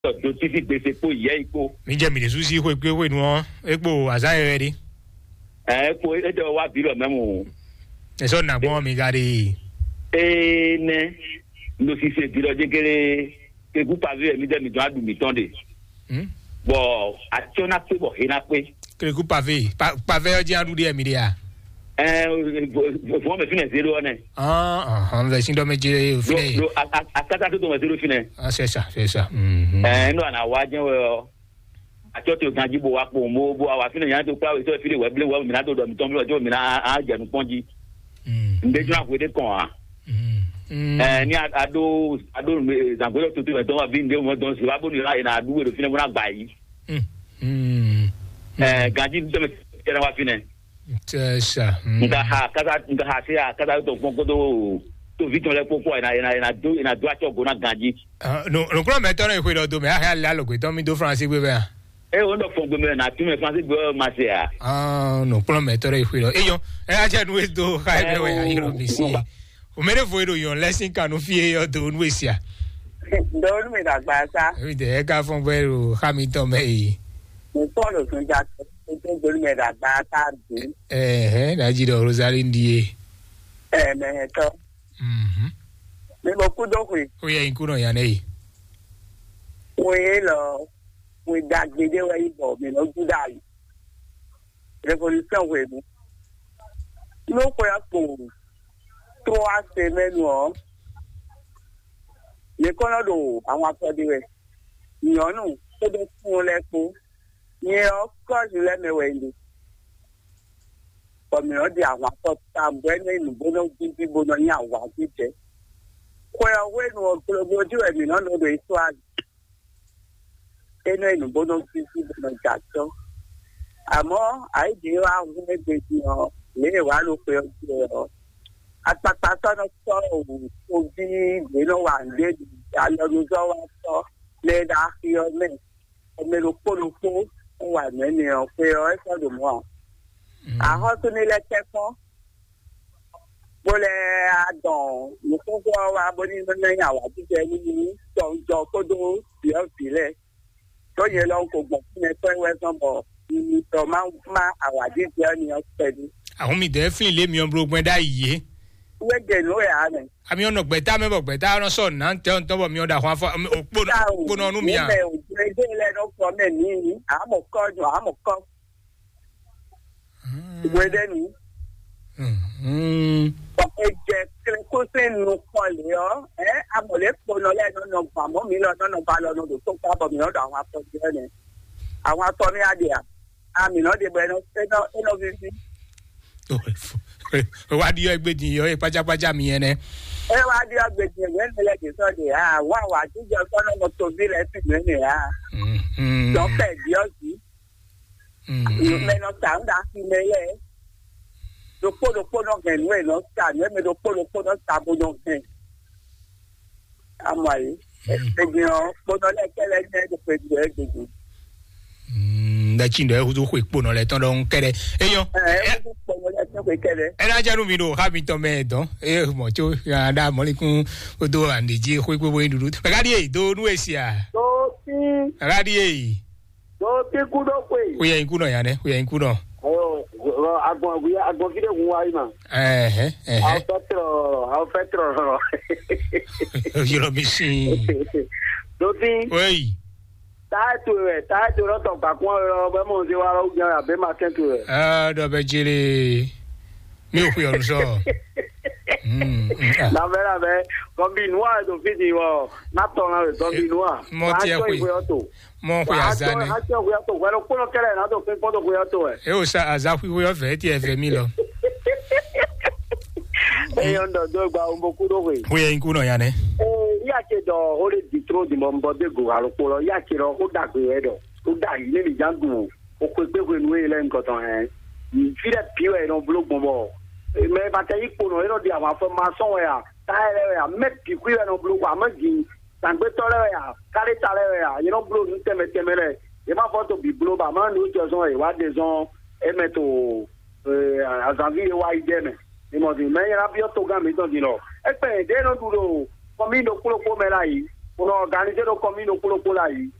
do títí gbèsè po ìyẹ́ ipò mi jẹ́ mi lè sùn sí ìwé pé ìwé ni wọ́n epo àzáyẹ rẹ di ẹ̀ po ẹ̀dọ̀ wa bílọ̀ mẹ́mu ẹ̀sọ́ nàgbọ́n mi ga de ene ló sì ṣe bílọ̀ jẹ́gẹ́rẹ́ kekú pàvé ẹ̀mí dẹ́mi dùn ádùn mi tán de bọ̀ àti ọ̀nà pé bọ̀ hẹ́nà pé kérékù pàvé Pa- pàvé ọjọ́ àdúdé ẹ̀mí de à ẹ̀ fún ọmọ ìfínà zero ọ̀nà ọ̀hún ọ̀hún sí dọ́mẹ́jẹ òfin lo akátá tó tó ọmọ zero fínà ṣẹṣà ṣẹṣà ẹ̀ ẹ̀ àná wa jẹ́ wọ́ àti ọ̀tí ọ̀gá jíbo wa pò mọ́ bó àwọn àfínà yẹn tó kúrò àwọn ìṣọ́ ìfínà wẹ́bílẹ̀ wẹ́bí mi náà tó dọ̀ mi tán bí ọjọ́ mi náà á jẹ̀nu pọ́njí ǹdẹ́jú àpò èdè kàn wá. ẹ ní ado ado zangbelo tuntun ẹ tó wà bí ndé wọn tó ń sè wá bó nira yìí náà adúgbò èdè fínẹ múná gbà yìí. ẹ gàdí tẹmẹ tẹrẹ wá fínẹ. ṣẹṣà nga ha kata nga ha se ha kata tó gbọ́n kó tó tó fi tún lẹ kókó ẹ̀ náà ẹ̀ náà ẹ̀ náà do ẹ̀ náà do àtsọ̀ gbóná gàdí. nùkúrọ̀ mẹ́tọ́rọ̀ ìwé lọ́dọ̀ mi àhẹ́ àlẹ́ àlọ́gbé tọ́ mi tó faransé gbé bẹ́ẹ̀ ẹ wọn dọ fọ gbẹmẹ náà túmẹ fúnasí gbẹ ọ ma se à. nùkúrọ̀ mẹ́tọ́rọ̀ ìwé lọ eyọ ẹ ajá nu ètò káyọ̀ wẹ̀ ayélujára mi sí i òmèrè fún èrò yàn lẹ́sìn kanú fi eyọ tó nu èsì à. lórí mi dàgbà sá èmi tẹ̀ ẹ́ ká fún bẹ́ẹ̀ ro hamilton mẹ́yì. mo sọ̀rọ̀ tún já tó tó lórí mi dàgbà sá bí ẹ̀hẹ́ nàìjíríà rosary ndíye. ẹ̀ẹ̀mẹ̀ẹ̀tọ́ mi mo kú dókòwé ó yẹ ikú náà yàn lẹ́yìn. mo yé lọ mo da gbèdé wẹ̀ ibọ̀ mi lọ gúdà yìí revolution wẹ̀ mi ló kọ́ ya kò tó wá ṣe mẹ́nu ọ́ nìkan náà lò àwọn afọ́dé rẹ̀ ìyànnù tó bẹ fún un lẹ́kọ̀ọ́ yẹn ọkọ̀ọ̀sì lẹ́mẹ̀wẹ̀ ìlú ọmọnìyàn di àwọn afọ́ta bẹ́ẹ̀ni ìnùbọ́nà bíbí bọ́nà ní àwọn àjíjẹ kọ́ ya wẹ́nu ọ̀gbọ́n ojú ẹ̀mí náà lọ́dọ̀ ètò àgbẹ̀ ẹnu ìnùbọ́nà bíbí bọ́nà jàjọ́ àmọ́ àìdí àwọn ẹgbẹ̀jì hàn lè wà ló pe ọjọ́ ẹ̀ apapa sọ́nà sọ òun tó bí ìgbéná wà lé alọ́nudọ́ wa sọ lẹ́dà àfihàn ọmọlú kólókó wà nínú ẹ̀ pé ọ ẹ sọ̀rọ̀ mọ́ ọ. àhọ́ tó nílẹ̀ tẹ́kọ́ bólẹ̀ àdàn nìkókó wa bó ní lẹ́yìn àwọn àdúgbò ẹni ní jọjọ kódó fìọ́ sílẹ̀ tó yẹ lọ́n kò gbọ̀n fún ẹ pẹ́ wẹ́sán bọ̀ ìtọ̀ máa ń má àwọn àdúgbò ẹni ọ pẹ̀lú. àwọn mi dẹ́ fún ilé mi ọ̀n gbọ́n dá iye. wẹ́gẹ̀ ló yà á nì. àmì ọ̀nà gbẹ̀tà mẹ́bọ̀ gbẹ̀tà ọ̀nà sọ̀ náà ń tẹ́ ọ̀n tọ́bọ̀ mi ọ̀dà àwọn afọ òpónà ọ̀nù mi à. ilẹ̀ òjòjò lẹ́nu fọ mẹ́ ní àmọ̀ kọ́jú àmọ̀ kọ́. ìwé dẹ́nu. ọ̀pẹ jẹ kó sínú kọlẹ̀ ọ́ ẹ́ amọ̀lẹ́ pọnà lẹ́nu nà bàmọ́ mi lọ nọ́nà bá lọ nọ́dọ̀ tó kọ́ bọ̀ mi lọ́dọ̀ àwọn afọ́jú ẹ̀ nì. àwọn atọ́ ní adìyà àmì náà dìbò ẹnu ẹnu fífi. wádìí ẹgbẹ́ di ọ̀ ìpájápájá mi yẹn nẹ. ẹ wá dí ọgbẹ̀dì ẹ̀gbẹ́ nílẹ̀ kì í sọ̀dẹ̀ à wọ́n àwọn àtijọ́ sọ́nà mọ́tò bí rẹ̀ sì gbé nìyà dọ́pẹ̀ díọ̀sì mẹ́nà tàǹdà sí mẹ́lẹ̀ lókòlókò hẹ̀nú ẹ̀ lọ sà mẹ́mẹ́ lókòlókò náà sàbò náà hẹ̀ àmọ́ yìí ẹ̀gbìyàn kpọ́nà lẹ́kẹ́lẹ́ ní ẹ̀dùnkẹ́dù ẹ̀gbẹ̀dù. ndakyi ndɔ ehudu xɔ ekpo nɔ le tɔn ɖe ŋu kɛ ɖe eyɔ ɛna dza nu mi do habi tɔ mɛ dɔn eye mɔ tso ada mɔlikun o do andedzi xɔ ekpe bɔyi dudu mɛgadi ye do nu esia tó tí mɛgadi ye tó tí kú ló pè. o yɛ ŋku nɔ yan dɛ o yɛ ŋku nɔ. agbọn agbọn fide kun wa yi ma. ɛhɛ aw ɛhɛ fẹ́ tọrọ aw fẹ́ tọrọ. yɔrɔ mi si tó tí oyi táàtù rẹ̀ táàtù rẹ̀ tọ̀ gbàgbọ́n rẹ̀ ọbẹ̀ mọ̀ sí wàrà ogun rẹ̀ àbẹ́ máa kẹ́tù rẹ̀. ɛɛ dɔ bɛ jele mi ò fi ɔrùn sɔ. labẹ́ labẹ́ tọ́bi inú wa tó fi di wọ natọ̀ náà rẹ̀ tọ́bi inú wa. Mọ tiẹ̀ Àjọ pé. ìwé ọ̀tọ̀. mɔ ko ya zan ne Àjọ ìwé ọ̀tọ̀ wẹ́rẹ́ kúrò kẹlẹ̀ náà tó fi kọ́tọ̀ ìwé ọ̀tọ̀ ẹ̀. e o sa azaku wo yɔ fɛ tiɛ fɛ mi lɔ Ẹyọ ń dọ̀dọ̀ gba ọmọ kúrò wẹ̀. o yɛ ŋku nɔ yan dɛ. yàtse dɔ o de di toro di mɔ nbɔ de go alùpùpù lọ yàtse dɔ o da gbé yɛ dɔ o da yi ne ni jan dùn o ko gbégbé nu yɛ lɛ nkɔtɔ yɛ fi dɛ pi yɛ nɔ bolo gbɔnbɔ mɛ bàtɛ yi kpo nɔ yɛ nɔ di àwọn afɔ ma sɔn yɛ táyà yɛ yɛ mɛ piku yɛ nɔ bolo a mɛ jin tàgbétɔ lɛ yɛ kárì ta lɛ yɛ yɛ nɔ bolo nu tɛmɛ tɛmɛ lɛ yɛ má fɔ to bi bolo ba mɛ nu jɔ sɔn yɛ wa de sɔn ɛmɛ to azãvi yɛ wa yi dɛ mɛ ìmọ̀tì mẹ́yìn rábíọ́ tó gà mí tán di lọ. ẹ pẹ́ ẹ̀dẹ́ náà dúró kọ́mí ló kúrò kó mẹ́ra yìí On a organisé le commune au Polo Pola.